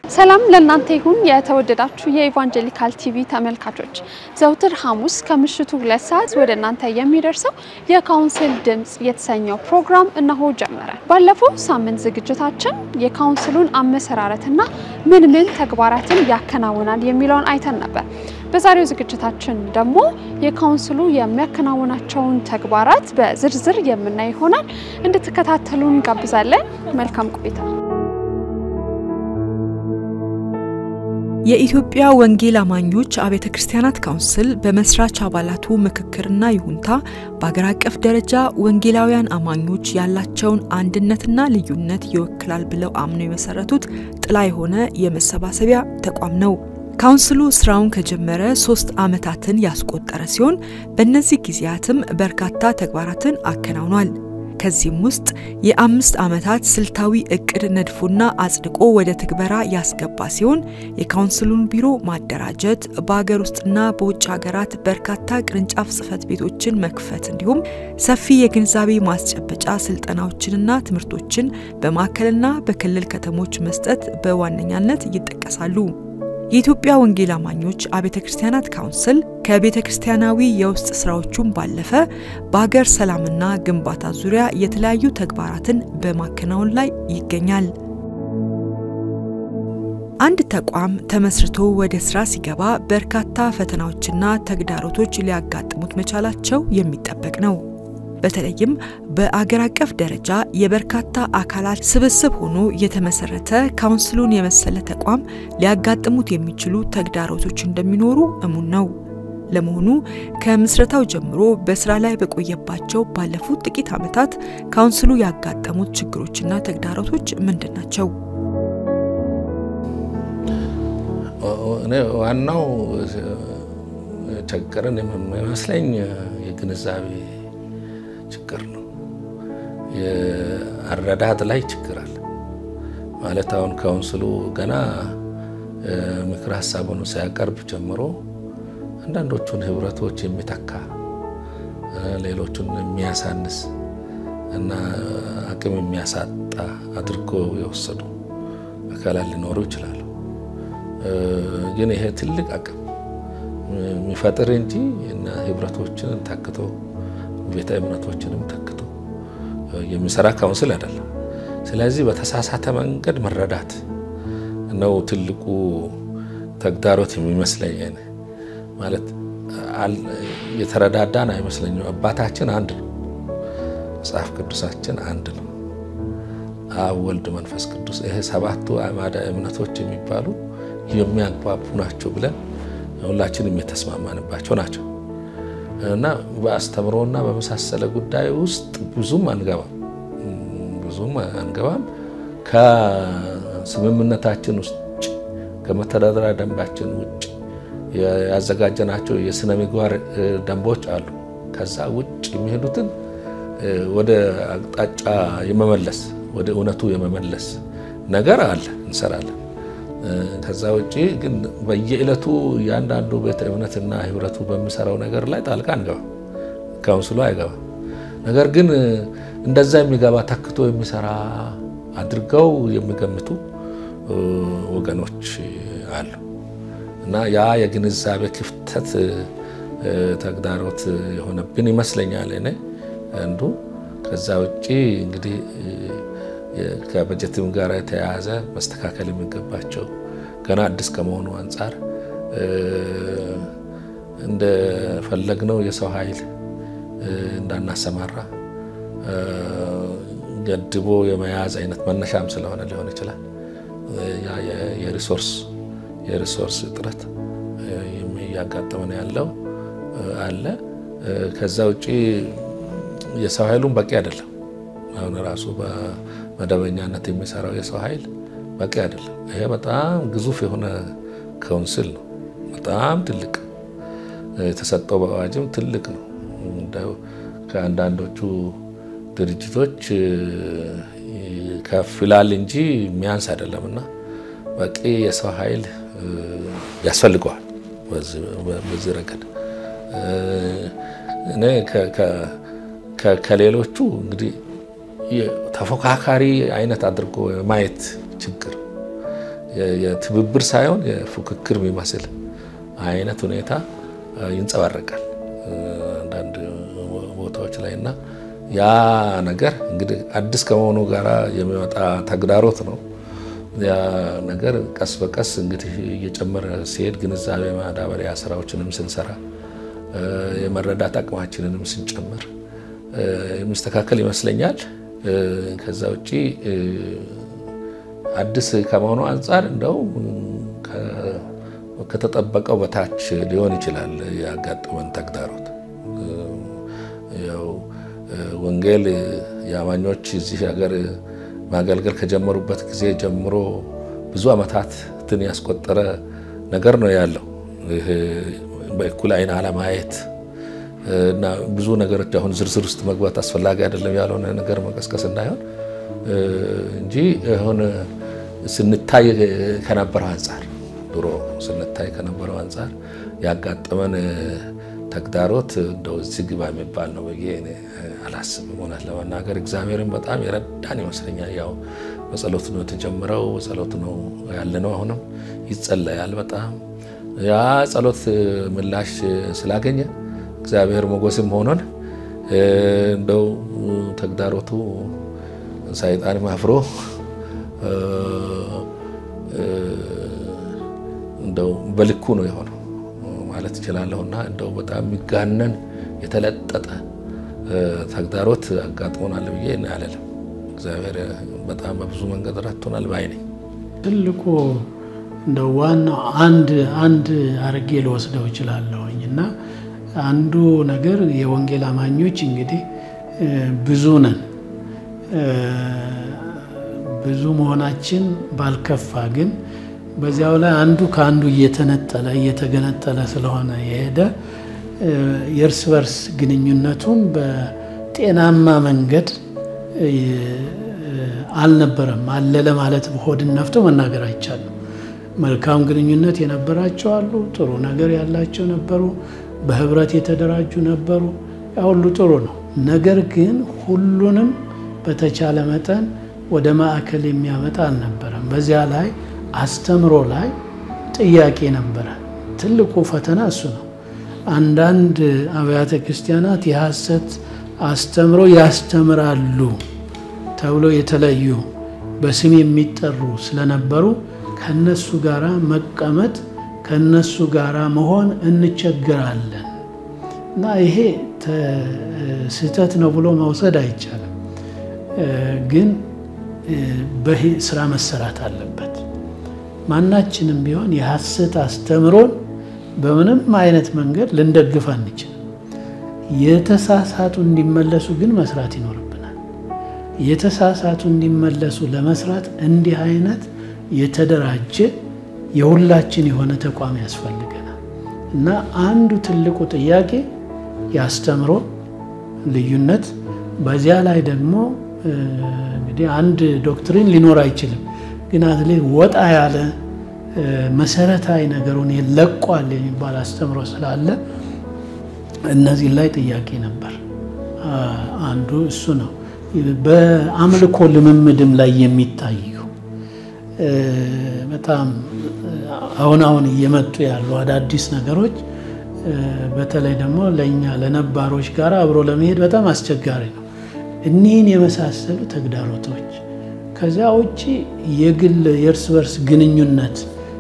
ሰላም ለእናንተ ይሁን የተወደዳችሁ የኢቫንጀሊካል ቲቪ ተመልካቾች፣ ዘውትር ሐሙስ ከምሽቱ ሁለት ሰዓት ወደ እናንተ የሚደርሰው የካውንስል ድምፅ የተሰኘው ፕሮግራም እነሆ ጀመረ። ባለፈው ሳምንት ዝግጅታችን የካውንስሉን አመሰራረትና ምን ምን ተግባራትን ያከናውናል የሚለውን አይተን ነበር። በዛሬው ዝግጅታችን ደግሞ የካውንስሉ የሚያከናውናቸውን ተግባራት በዝርዝር የምናይ ይሆናል። እንድትከታተሉን እንጋብዛለን። መልካም ቆይታ። የኢትዮጵያ ወንጌል አማኞች አብያተ ክርስቲያናት ካውንስል በመስራች አባላቱ ምክክርና ይሁንታ በአገር አቀፍ ደረጃ ወንጌላውያን አማኞች ያላቸውን አንድነትና ልዩነት ይወክላል ብለው አምነው የመሰረቱት ጥላ የሆነ የመሰባሰቢያ ተቋም ነው። ካውንስሉ ስራውን ከጀመረ ሶስት ዓመታትን ያስቆጠረ ሲሆን በእነዚህ ጊዜያትም በርካታ ተግባራትን አከናውኗል። ከዚህም ውስጥ የአምስት ዓመታት ስልታዊ እቅድ ነድፎና አጽድቆ ወደ ትግበራ ያስገባ ሲሆን የካውንስሉን ቢሮ ማደራጀት፣ በሀገር ውስጥና በውጭ ሀገራት በርካታ ቅርንጫፍ ጽህፈት ቤቶችን መክፈት እንዲሁም ሰፊ የግንዛቤ ማስጨበጫ ስልጠናዎችንና ትምህርቶችን በማዕከልና በክልል ከተሞች መስጠት በዋነኛነት ይጠቀሳሉ። የኢትዮጵያ ወንጌል አማኞች አብያተ ክርስቲያናት ካውንስል ከቤተ ክርስቲያናዊ የውስጥ ስራዎቹን ባለፈ በሀገር ሰላምና ግንባታ ዙሪያ የተለያዩ ተግባራትን በማከናወን ላይ ይገኛል። አንድ ተቋም ተመስርቶ ወደ ስራ ሲገባ በርካታ ፈተናዎችና ተግዳሮቶች ሊያጋጥሙት መቻላቸው የሚጠበቅ ነው። በተለይም በአገር አቀፍ ደረጃ የበርካታ አካላት ስብስብ ሆኖ የተመሰረተ ካውንስሉን የመሰለ ተቋም ሊያጋጥሙት የሚችሉ ተግዳሮቶች እንደሚኖሩ እሙን ነው። ለመሆኑ ከምስረታው ጀምሮ በስራ ላይ በቆየባቸው ባለፉት ጥቂት ዓመታት ካውንስሉ ያጋጠሙት ችግሮችና ተግዳሮቶች ምንድን ናቸው? እኔ ዋናው ቸገረን የሚመስለኝ የግንዛቤ ችግር ነው። የአረዳድ ላይ ችግር አለ ማለት አሁን ካውንስሉ ገና ምክር ሀሳቡን ሲያቀርብ ጀምሮ አንዳንዶቹን ህብረቶች የሚተካ ሌሎቹን የሚያሳንስ እና አቅም የሚያሳጣ አድርጎ የወሰዱ አካላት ሊኖሩ ይችላሉ። ግን ይሄ ትልቅ አቅም የሚፈጥር እንጂ እና ህብረቶችን ተክቶ ቤተ እምነቶችንም ተክቶ የሚሰራ ካውንስል አይደለም። ስለዚህ በተሳሳተ መንገድ መረዳት ነው ትልቁ ተግዳሮት የሚመስለኝ። ማለት የተረዳዳን አይመስለኝም። አባታችን አንድ ነው። መጽሐፍ ቅዱሳችን አንድ ነው። አብ፣ ወልድ፣ መንፈስ ቅዱስ ይሄ ሰባቱ አዕማደ እምነቶች የሚባሉ የሚያግባቡ ናቸው ብለን ሁላችንም የተስማማንባቸው ናቸው እና በአስተምሮና በመሳሰለ ጉዳይ ውስጥ ብዙም አንገባም ብዙም አንገባም። ከስምምነታችን ውጭ ከመተዳደሪያ ደንባችን ውጭ ያዘጋጀናቸው የስነ ምግባር ደንቦች አሉ። ከዛ ውጭ የሚሄዱትን ወደ አቅጣጫ የመመለስ ወደ እውነቱ የመመለስ ነገር አለ፣ እንሰራለን። ከዛ ውጭ ግን በየዕለቱ እያንዳንዱ ቤተ እምነትና ህብረቱ በሚሰራው ነገር ላይ ጣልቃ አንገባም፣ ካውንስሉ አይገባም። ነገር ግን እንደዛ የሚገባ ተክቶ የሚሰራ አድርገው የሚገምቱ ወገኖች አሉ እና ያ የግንዛቤ ክፍተት ተግዳሮት የሆነብን ይመስለኛል እኔ አንዱ። ከዛ ውጭ እንግዲህ ከበጀትም ጋር የተያያዘ መስተካከል የሚገባቸው ገና አዲስ ከመሆኑ አንጻር እንደፈለግነው የሰው ኃይል እንዳናሰማራ ገድቦ የመያዝ አይነት መነሻም ስለሆነ ሊሆን ይችላል። የሪሶርስ የሪሶርስ እጥረት እያጋጠመን ያለው አለ። ከዛ ውጭ የሰው ኃይሉም በቂ አይደለም። አሁን ራሱ በመደበኛነት የሚሰራው የሰው ኃይል በቂ አይደለም። ይሄ በጣም ግዙፍ የሆነ ካውንስል ነው። በጣም ትልቅ የተሰጠው በአዋጅም ትልቅ ነው። ከአንዳንዶቹ ድርጅቶች ከፍ ይላል እንጂ የሚያንስ አይደለም እና በቂ የሰው ኃይል ያስፈልገዋል። በዚህ ረገድ እኔ ከሌሎቹ እንግዲህ ተፎካካሪ አይነት አድርጎ የማየት ችግር የትብብር ሳይሆን የፉክክር የሚመስል አይነት ሁኔታ ይንጸባረቃል አንዳንድ ቦታዎች ላይ እና ያ ነገር እንግዲህ አዲስ ከመሆኑ ጋር የሚመጣ ተግዳሮት ነው። ያ ነገር ቀስ በቀስ እንግዲህ እየጨመረ ሲሄድ ግንዛቤ ማዳበሪያ ስራዎችንም ስንሰራ የመረዳት አቅማችንንም ስንጨምር የሚስተካከል ይመስለኛል። ከዛ ውጭ አዲስ ከመሆኑ አንጻር እንደው ከተጠበቀው በታች ሊሆን ይችላል ያጋጠመን ተግዳሮት። ያው ወንጌል የአማኞች እዚህ ሀገር ማገልገል ከጀመሩበት ጊዜ ጀምሮ ብዙ ዓመታትን ያስቆጠረ ነገር ነው ያለው። ይሄ በእኩል አይን አለማየት እና ብዙ ነገሮች አሁን ዝርዝር ውስጥ መግባት አስፈላጊ አይደለም ያልሆነ ነገር መቀስቀስ እንዳይሆን እንጂ አሁን ስንታይ ከነበረው አንጻር ድሮ ስንታይ ከነበረው አንጻር ያጋጠመን ተግዳሮት እንደው እዚህ ግባ የሚባል ነው ብዬ አላስብም። እውነት ለመናገር እግዚአብሔርን በጣም የረዳን ይመስለኛል። ያው በጸሎት ነው የተጀመረው፣ በጸሎት ነው ያለነው። አሁንም ይጸለያል በጣም ያ ጸሎት ምላሽ ስላገኘ እግዚአብሔር ሞገስም ሆኖን እንደው ተግዳሮቱ ሰይጣንም አፍሮ እንደው በልኩ ነው የሆነው ማለት እችላለሁ። እና እንደው በጣም የሚጋነን የተለጠጠ ተግዳሮት አጋጥሞናል ብዬ አልልም። እግዚአብሔር በጣም በብዙ መንገድ ረድቶናል ባይ ነኝ። ትልቁ እንደ ዋናው አንድ አንድ አርጌ ልወስደው እችላለሁኝ እና አንዱ ነገር የወንጌል አማኞች እንግዲህ ብዙ ነን። ብዙ መሆናችን ባልከፋ ግን በዚያው ላይ አንዱ ከአንዱ እየተነጠለ እየተገነጠለ ስለሆነ የሄደ የእርስ በርስ ግንኙነቱን በጤናማ መንገድ አልነበረም። አለ ለማለት ሆድን ነፍቶ መናገር አይቻልም። መልካም ግንኙነት የነበራቸው አሉ፣ ጥሩ ነገር ያላቸው ነበሩ፣ በህብረት የተደራጁ ነበሩ። ያ ሁሉ ጥሩ ነው። ነገር ግን ሁሉንም በተቻለ መጠን ወደ ማዕከል የሚያመጣ አልነበረም። በዚያ ላይ አስተምሮ ላይ ጥያቄ ነበረ። ትልቁ ፈተና እሱ ነው። አንዳንድ አብያተ ክርስቲያናት የሐሰት አስተምሮ ያስተምራሉ ተብሎ የተለዩ በስም የሚጠሩ ስለነበሩ ከነሱ ጋራ መቀመጥ ከነሱ ጋራ መሆን እንቸገራለን እና ይሄ ስህተት ነው ብሎ መውሰድ አይቻልም። ግን በስራ መሰራት አለበት። ማናችንም ቢሆን የሐሰት አስተምሮን በምንም አይነት መንገድ ልንደግፍ አንችልም። የተሳሳቱ እንዲመለሱ ግን መስራት ይኖርብናል። የተሳሳቱ እንዲመለሱ ለመስራት እንዲህ አይነት የተደራጀ የሁላችን የሆነ ተቋም ያስፈልገናል እና አንዱ ትልቁ ጥያቄ የአስተምሮ ልዩነት፣ በዚያ ላይ ደግሞ እንግዲህ አንድ ዶክትሪን ሊኖር አይችልም፣ ግን አትሌት ወጣ ያለ መሰረታዊ ነገሩን ለቋል የሚባል አስተምሮ ስላለ እነዚህ ላይ ጥያቄ ነበር። አንዱ እሱ ነው። በአምልኮ ልምምድም ላይ የሚታዩ በጣም አሁን አሁን እየመጡ ያሉ አዳዲስ ነገሮች በተለይ ደግሞ ለእኛ ለነባሮች ጋር አብሮ ለመሄድ በጣም አስቸጋሪ ነው። እኒህን የመሳሰሉ ተግዳሮቶች ከዚያ ውጭ የግል የእርስ በርስ ግንኙነት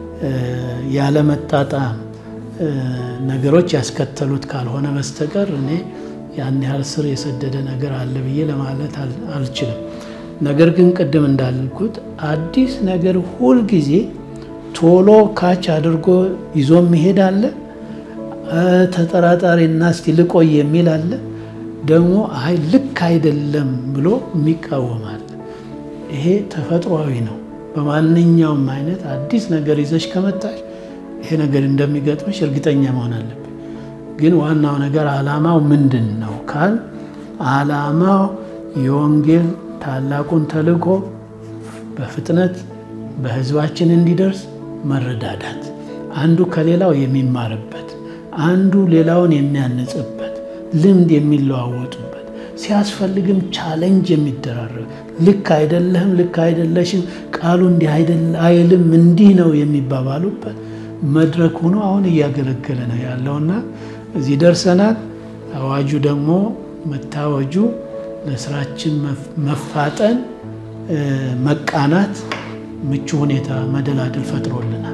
ያለመጣጣም ነገሮች ያስከተሉት ካልሆነ በስተቀር እኔ ያን ያህል ስር የሰደደ ነገር አለ ብዬ ለማለት አልችልም። ነገር ግን ቅድም እንዳልኩት አዲስ ነገር ሁልጊዜ ቶሎ ካች አድርጎ ይዞ መሄድ አለ። ተጠራጣሪና እስቲ ልቆይ የሚል አለ። ደግሞ አይ ልክ አይደለም ብሎ የሚቃወም አለ። ይሄ ተፈጥሯዊ ነው። በማንኛውም አይነት አዲስ ነገር ይዘሽ ከመጣሽ ይሄ ነገር እንደሚገጥምሽ እርግጠኛ መሆን አለብን። ግን ዋናው ነገር ዓላማው ምንድን ነው ካል ዓላማው የወንጌል ታላቁን ተልእኮ በፍጥነት በሕዝባችን እንዲደርስ መረዳዳት፣ አንዱ ከሌላው የሚማርበት፣ አንዱ ሌላውን የሚያንጽበት፣ ልምድ የሚለዋወጡበት፣ ሲያስፈልግም ቻሌንጅ የሚደራረግ ልክ አይደለህም፣ ልክ አይደለሽም፣ ቃሉ እንዲህ አይልም፣ እንዲህ ነው የሚባባሉበት መድረክ ሆኖ አሁን እያገለገለ ነው ያለውና እዚህ ደርሰናል። አዋጁ ደግሞ መታወጁ ለስራችን መፋጠን መቃናት ምቹ ሁኔታ መደላድል ፈጥሮልናል።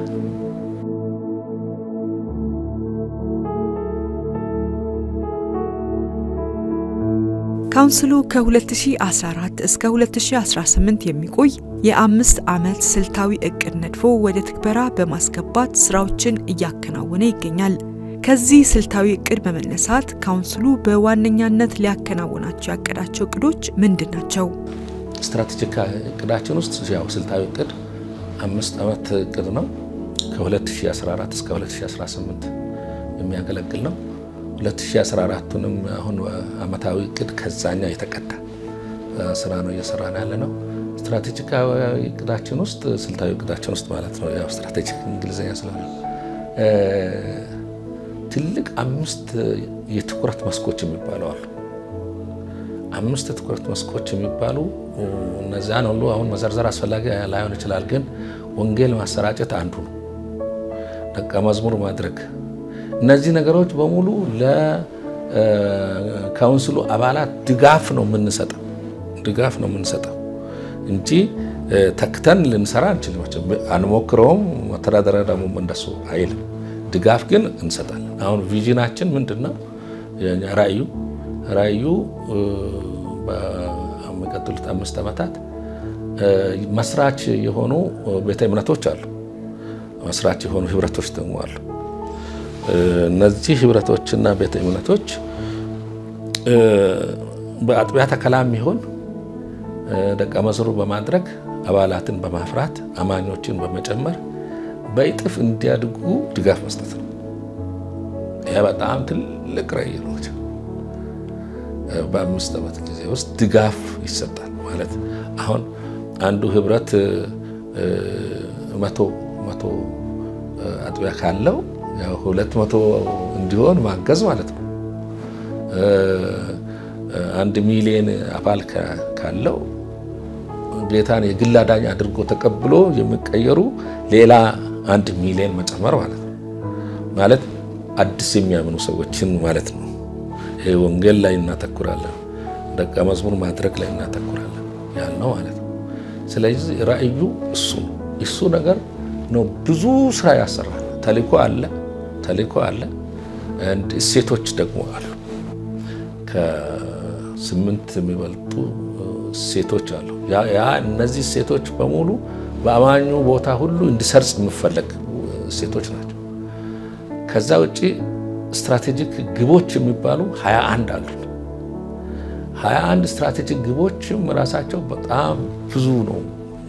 ካውንስሉ ከ2014 እስከ 2018 የሚቆይ የአምስት ዓመት ስልታዊ እቅድ ነድፎ ወደ ትግበራ በማስገባት ስራዎችን እያከናወነ ይገኛል። ከዚህ ስልታዊ እቅድ በመነሳት ካውንስሉ በዋነኛነት ሊያከናውናቸው ያቀዳቸው እቅዶች ምንድን ናቸው? ስትራቴጂክ እቅዳችን ውስጥ ያው ስልታዊ እቅድ አምስት ዓመት እቅድ ነው። ከ2014 እስከ 2018 የሚያገለግል ነው። 2014ቱንም አሁን ዓመታዊ እቅድ ከዛኛው የተቀዳ ስራ ነው እየሰራን ያለ ነው። ስትራቴጂካዊ እቅዳችን ውስጥ ስልታዊ እቅዳችን ውስጥ ማለት ነው። ያው ስትራቴጂክ እንግሊዝኛ ስለሆነ ትልቅ አምስት የትኩረት መስኮች የሚባሉ አሉ። አምስት የትኩረት መስኮች የሚባሉ እነዚያን ሁሉ አሁን መዘርዘር አስፈላጊ ላይሆን ይችላል፣ ግን ወንጌል ማሰራጨት አንዱ ነው። ደቀ መዝሙር ማድረግ እነዚህ ነገሮች በሙሉ ለካውንስሉ አባላት ድጋፍ ነው የምንሰጠው ድጋፍ ነው የምንሰጠው እንጂ ተክተን ልንሰራ አንችልም። አንሞክረውም። መተዳደሪያ ደግሞ እንደሱ አይልም። ድጋፍ ግን እንሰጣለን። አሁን ቪዥናችን ምንድን ነው? ራእዩ ራእዩ በሚቀጥሉት አምስት ዓመታት መስራች የሆኑ ቤተ እምነቶች አሉ። መስራች የሆኑ ህብረቶች ደግሞ አሉ። እነዚህ ህብረቶችና ቤተ እምነቶች በአጥቢያ ተከላም ይሆን ደቀ መዝሙር በማድረግ አባላትን በማፍራት አማኞችን በመጨመር በእጥፍ እንዲያድጉ ድጋፍ መስጠት ነው። ይህ በጣም ትልቅ ራዕይ ነው። በአምስት ዓመት ጊዜ ውስጥ ድጋፍ ይሰጣል ማለት አሁን አንዱ ህብረት መቶ መቶ አጥቢያ ካለው ሁለት መቶ እንዲሆን ማገዝ ማለት ነው። አንድ ሚሊዮን አባል ካለው ጌታን የግል አዳኝ አድርጎ ተቀብሎ የሚቀየሩ ሌላ አንድ ሚሊዮን መጨመር ማለት ነው። ማለት አዲስ የሚያምኑ ሰዎችን ማለት ነው። ይሄ ወንጌል ላይ እናተኩራለን፣ ደቀ መዝሙር ማድረግ ላይ እናተኩራለን ያልነው ማለት ነው። ስለዚህ ራእዩ እሱ ነው። እሱ ነገር ነው ብዙ ስራ ያሰራል። ተልእኮ አለ ተልእኮ አለ። እሴቶች ደግሞ አሉ። ከስምንት የሚበልጡ እሴቶች አሉ። ያ እነዚህ እሴቶች በሙሉ በአማኙ ቦታ ሁሉ እንዲሰርጽ የሚፈለግ እሴቶች ናቸው። ከዛ ውጭ ስትራቴጂክ ግቦች የሚባሉ 21 አሉ። 21 ስትራቴጂክ ግቦችም ራሳቸው በጣም ብዙ ነው።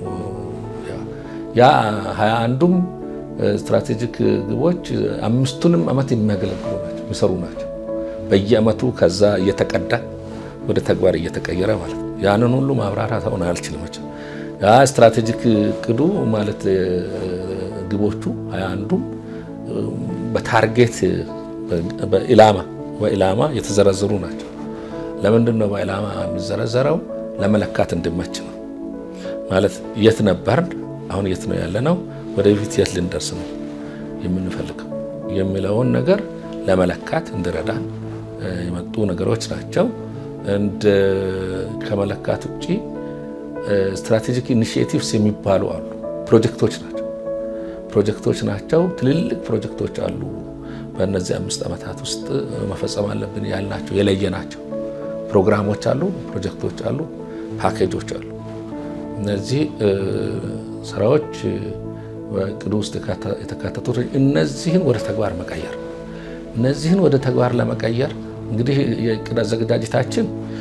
ያ 21ዱም ስትራቴጂክ ግቦች አምስቱንም ዓመት የሚያገለግሉ ናቸው፣ የሚሰሩ ናቸው። በየዓመቱ ከዛ እየተቀዳ ወደ ተግባር እየተቀየረ ማለት ነው። ያንን ሁሉ ማብራራት አሁን አልችልም። ያ ስትራቴጂክ እቅዱ ማለት ግቦቹ ሀያ አንዱም በታርጌት በኢላማ በኢላማ የተዘረዘሩ ናቸው። ለምንድን ነው በኢላማ የሚዘረዘረው? ለመለካት እንዲመች ነው። ማለት የት ነበርን፣ አሁን የት ነው ያለ ነው፣ ወደፊት የት ልንደርስ ነው የምንፈልገው የሚለውን ነገር ለመለካት እንዲረዳ የመጡ ነገሮች ናቸው። እንደ ከመለካት ውጭ ስትራቴጂክ ኢኒሺዬቲቭስ የሚባሉ አሉ። ፕሮጀክቶች ናቸው ፕሮጀክቶች ናቸው። ትልልቅ ፕሮጀክቶች አሉ። በእነዚህ አምስት ዓመታት ውስጥ መፈጸም አለብን ያልናቸው የለየናቸው ፕሮግራሞች አሉ፣ ፕሮጀክቶች አሉ፣ ፓኬጆች አሉ። እነዚህ ስራዎች በእቅዱ ውስጥ የተካተቱት እነዚህን ወደ ተግባር መቀየር እነዚህን ወደ ተግባር ለመቀየር እንግዲህ የእቅድ አዘገጃጀታችን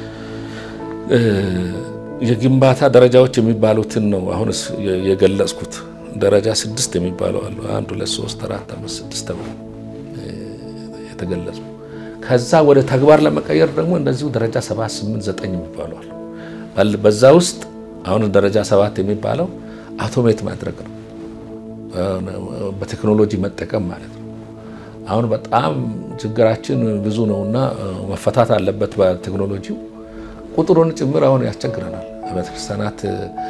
የግንባታ ደረጃዎች የሚባሉትን ነው አሁን የገለጽኩት። ደረጃ ስድስት የሚባለው አሉ። አንድ ሁለት ሶስት አራት አምስት ስድስት ተብሎ የተገለጹ ከዛ ወደ ተግባር ለመቀየር ደግሞ እንደዚሁ ደረጃ ሰባት ስምንት ዘጠኝ የሚባሉ አሉ። በዛ ውስጥ አሁን ደረጃ ሰባት የሚባለው አውቶሜት ማድረግ ነው፣ በቴክኖሎጂ መጠቀም ማለት ነው። አሁን በጣም ችግራችን ብዙ ነውና መፈታት አለበት በቴክኖሎጂው። ቁጥሩን ጭምር አሁን ያስቸግረናል። አብያተ ክርስቲያናት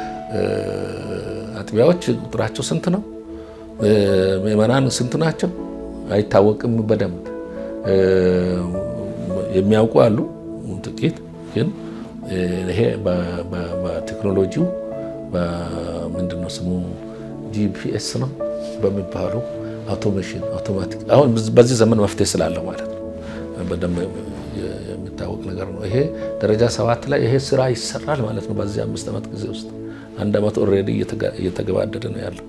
አጥቢያዎች ቁጥራቸው ስንት ነው? ምዕመናን ስንት ናቸው? አይታወቅም በደንብ የሚያውቁ አሉ ጥቂት ግን ይሄ በቴክኖሎጂው ምንድነው ስሙ ጂፒኤስ ነው በሚባሉ አውቶሜሽን አውቶማቲክ አሁን በዚህ ዘመን መፍትሄ ስላለው ማለት ነው በደንብ የሚታወቅ ነገር ነው። ይሄ ደረጃ ሰባት ላይ ይሄ ስራ ይሰራል ማለት ነው። በዚህ አምስት ዓመት ጊዜ ውስጥ አንድ ዓመት ኦልሬዲ እየተገባደደ ነው ያለው።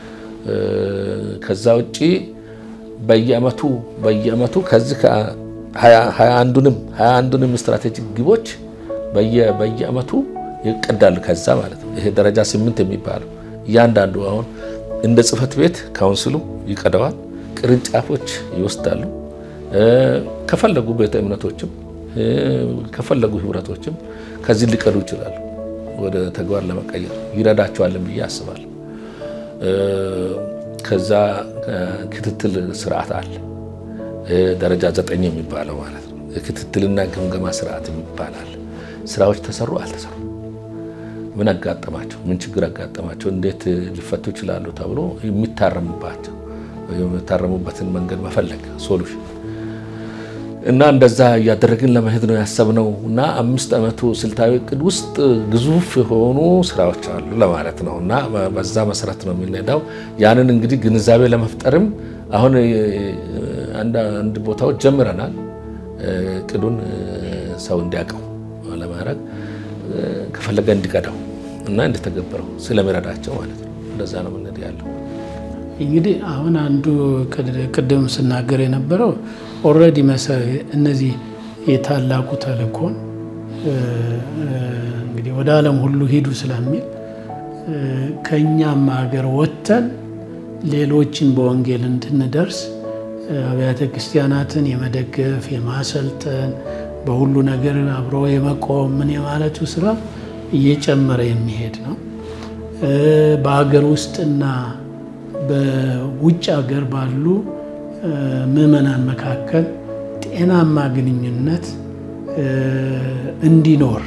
ከዛ ውጭ በየአመቱ በየአመቱ ከዚህ ሀያ አንዱንም ሀያ አንዱንም ስትራቴጂክ ግቦች በየአመቱ ይቀዳል። ከዛ ማለት ነው ይሄ ደረጃ ስምንት የሚባለው እያንዳንዱ አሁን እንደ ጽህፈት ቤት ካውንስሉ ይቀደዋል። ቅርንጫፎች ይወስዳሉ። ከፈለጉ ቤተ እምነቶችም ከፈለጉ ህብረቶችም ከዚህ ሊቀዱ ይችላሉ። ወደ ተግባር ለመቀየር ይረዳቸዋለን ብዬ አስባለሁ። ከዛ ክትትል ስርዓት አለ። ደረጃ ዘጠኝ የሚባለው ማለት ነው። የክትትልና ግምገማ ስርዓት ይባላል። ስራዎች ተሰሩ አልተሰሩ፣ ምን አጋጠማቸው፣ ምን ችግር አጋጠማቸው፣ እንዴት ሊፈቱ ይችላሉ ተብሎ የሚታረሙባቸው የሚታረሙበትን መንገድ መፈለግ ሶሉሽን እና እንደዛ እያደረግን ለመሄድ ነው ያሰብነው። እና አምስት ዓመቱ ስልታዊ እቅድ ውስጥ ግዙፍ የሆኑ ስራዎች አሉ ለማለት ነው። እና በዛ መሰረት ነው የምንሄዳው። ያንን እንግዲህ ግንዛቤ ለመፍጠርም አሁን አንድ ቦታዎች ጀምረናል። እቅዱን ሰው እንዲያውቀው ለማድረግ ከፈለገ እንዲቀዳው እና እንዲተገበረው ስለሚረዳቸው ማለት ነው። እንደዛ ነው የምንሄድ ያለው። እንግዲህ አሁን አንዱ ቅድም ስናገር የነበረው ኦልሬዲ እነዚህ የታላቁ ተልእኮን እንግዲህ ወደ ዓለም ሁሉ ሂዱ ስለሚል ከእኛም ሀገር ወጥተን ሌሎችን በወንጌል እንድንደርስ አብያተ ክርስቲያናትን የመደገፍ የማሰልጠን በሁሉ ነገር አብሮ የመቆም ምን የማለቱ ስራ እየጨመረ የሚሄድ ነው። በሀገር ውስጥና በውጭ ሀገር ባሉ ምዕመናን መካከል ጤናማ ግንኙነት እንዲኖር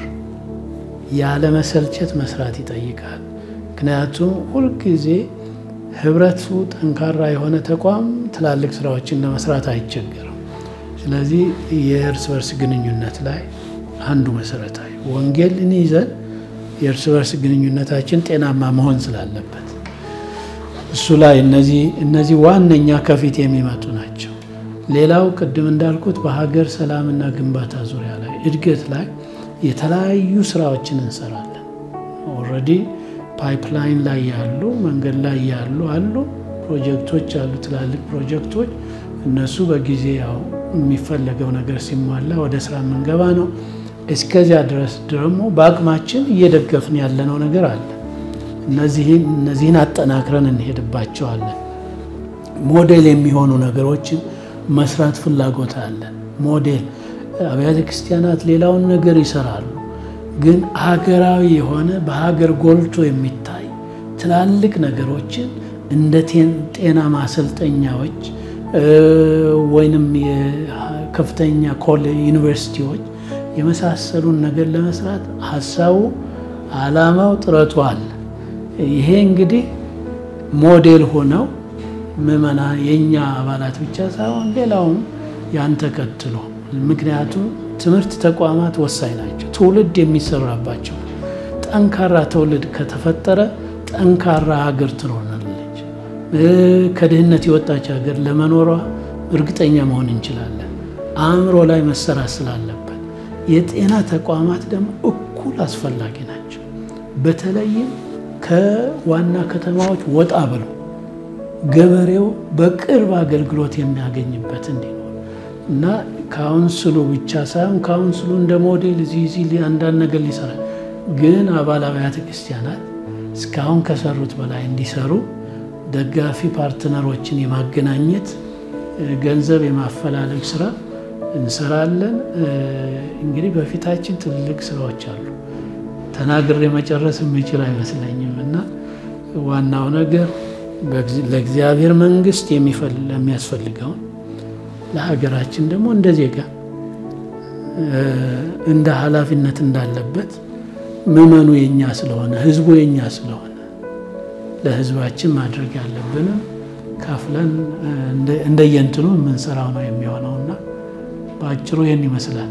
ያለመሰልቸት መስራት ይጠይቃል። ምክንያቱም ሁልጊዜ ህብረቱ ጠንካራ የሆነ ተቋም ትላልቅ ስራዎችን ለመስራት አይቸገርም። ስለዚህ የእርስ በርስ ግንኙነት ላይ አንዱ መሰረታዊ ወንጌልን ይዘን የእርስ በርስ ግንኙነታችን ጤናማ መሆን ስላለበት እሱ ላይ እነዚህ ዋነኛ ከፊት የሚመጡ ናቸው። ሌላው ቅድም እንዳልኩት በሀገር ሰላምና ግንባታ ዙሪያ ላይ እድገት ላይ የተለያዩ ስራዎችን እንሰራለን። ኦልሬዲ ፓይፕላይን ላይ ያሉ መንገድ ላይ ያሉ አሉ ፕሮጀክቶች አሉ፣ ትላልቅ ፕሮጀክቶች እነሱ በጊዜ ያው የሚፈለገው ነገር ሲሟላ ወደ ስራ የምንገባ ነው። እስከዚያ ድረስ ደግሞ በአቅማችን እየደገፍን ያለነው ነገር አለ። እነዚህን አጠናክረን እንሄድባቸዋለን። ሞዴል የሚሆኑ ነገሮችን መስራት ፍላጎት አለን። ሞዴል አብያተ ክርስቲያናት ሌላውን ነገር ይሰራሉ፣ ግን ሀገራዊ የሆነ በሀገር ጎልቶ የሚታይ ትላልቅ ነገሮችን እንደ ጤና ማሰልጠኛዎች ወይንም የከፍተኛ ኮሌጅ ዩኒቨርሲቲዎች የመሳሰሉን ነገር ለመስራት ሀሳቡ፣ አላማው፣ ጥረቱ አለ። ይሄ እንግዲህ ሞዴል ሆነው ምዕመና የእኛ አባላት ብቻ ሳይሆን ሌላውም ያን ተከትሎ ምክንያቱም ትምህርት ተቋማት ወሳኝ ናቸው። ትውልድ የሚሰራባቸው ጠንካራ ትውልድ ከተፈጠረ ጠንካራ ሀገር ትሆናለች። ከድህነት የወጣች ሀገር ለመኖሯ እርግጠኛ መሆን እንችላለን። አእምሮ ላይ መሰራት ስላለበት የጤና ተቋማት ደግሞ እኩል አስፈላጊ ናቸው። በተለይም ከዋና ከተማዎች ወጣ ብሎ ገበሬው በቅርብ አገልግሎት የሚያገኝበት እንዲኖር እና ካውንስሉ ብቻ ሳይሆን ካውንስሉ እንደ ሞዴል እዚህ እዚህ አንዳንድ ነገር ሊሰራ ግን አባል አብያተ ክርስቲያናት እስካሁን ከሰሩት በላይ እንዲሰሩ ደጋፊ ፓርትነሮችን የማገናኘት ገንዘብ የማፈላለግ ስራ እንሰራለን። እንግዲህ በፊታችን ትልልቅ ስራዎች አሉ። ተናግሬ መጨረስ የምችል አይመስለኝም እና ዋናው ነገር ለእግዚአብሔር መንግስት የሚያስፈልገውን ለሀገራችን ደግሞ እንደ ዜጋ እንደ ኃላፊነት እንዳለበት ምዕመኑ የኛ ስለሆነ ህዝቡ የኛ ስለሆነ ለህዝባችን ማድረግ ያለብንም ከፍለን እንደየንትኑ የምንሰራው ነው የሚሆነውና በአጭሩ ይህን ይመስላል።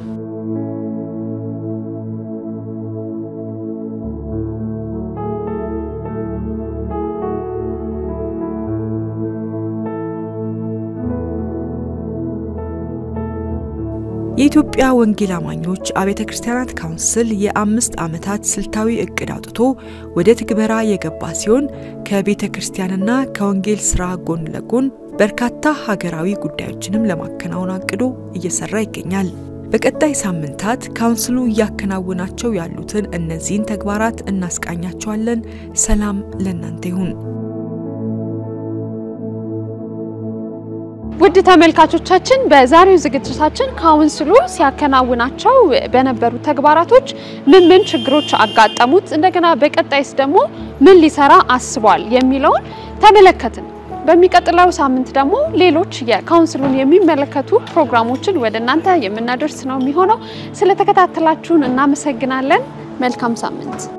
የኢትዮጵያ ወንጌል አማኞች አብያተ ክርስቲያናት ካውንስል የአምስት ዓመታት ስልታዊ እቅድ አውጥቶ ወደ ትግበራ የገባ ሲሆን ከቤተ ክርስቲያንና ከወንጌል ስራ ጎን ለጎን በርካታ ሀገራዊ ጉዳዮችንም ለማከናወን አቅዶ እየሰራ ይገኛል። በቀጣይ ሳምንታት ካውንስሉ እያከናወናቸው ያሉትን እነዚህን ተግባራት እናስቃኛቸዋለን። ሰላም ለእናንተ ይሁን። ውድ ተመልካቾቻችን በዛሬው ዝግጅታችን ካውንስሉ ሲያከናውናቸው በነበሩ ተግባራቶች ምን ምን ችግሮች አጋጠሙት፣ እንደገና በቀጣይስ ደግሞ ምን ሊሰራ አስቧል የሚለውን ተመለከትን። በሚቀጥለው ሳምንት ደግሞ ሌሎች የካውንስሉን የሚመለከቱ ፕሮግራሞችን ወደ እናንተ የምናደርስ ነው የሚሆነው። ስለተከታተላችሁን እናመሰግናለን። መልካም ሳምንት